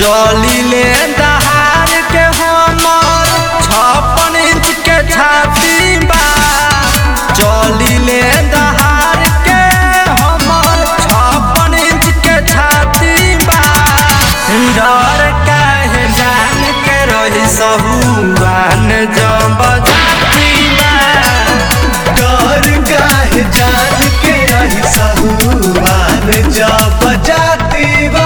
चलिले दहाड़ के हमर छप्पन इंच के छाती बा चलिले दहाड़ के हमर छप्पन इंच के छाती बा डर काहे जान के रही सहुआन जब जाती बा डर काहे जान के रही सहुआन जब जाती बा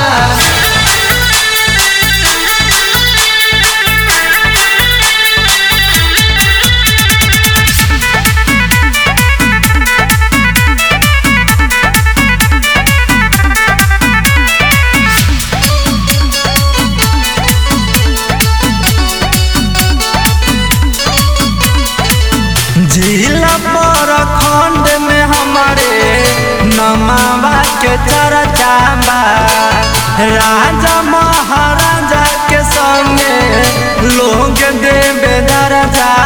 जिला पर खंड में हमारे नमावा के चर्चा बा राजा महाराजा के संगे लोग देवे दरजा